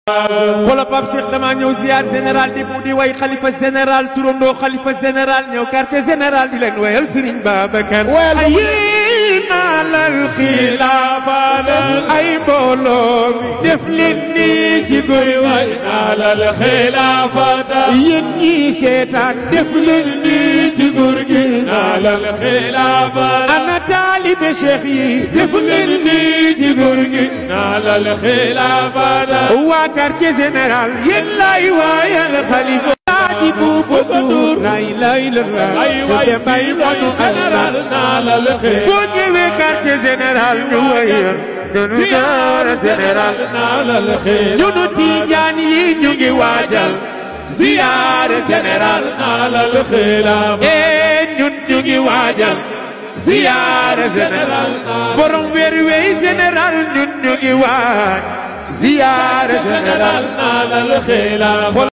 xoolal Pape Cheikh damaa ñëw ziar général di fu di way xalifa général turandoo xalifa général ñëw quartier général di leen wayal Serigne Babacar. Wayal ma ay naalal xilaafa ay mbooloo mi def leen nii ci góor way naalal xilaafata yéen ñii seetaan def leen nii ci góor gi naalal xilaafata ana taalibe Cheikh yi def leen nii ci góor gi naalal xilaafata waa quartier général yéen laay waayal xalifa laaji buuba duur lay lay la la ay way te bay fii manu mooy général naalal boo ñëwee quartier général ñu wayal dunu daara général naalal xilaafata ñunu tiijaan yi ñu ngi waajal ziyaare général naalal xilaafata ee ñun ñu ngi waajal ziyaare général borom weer wey général ñun ñu ngi waaj ziyaare général naalal xilaafata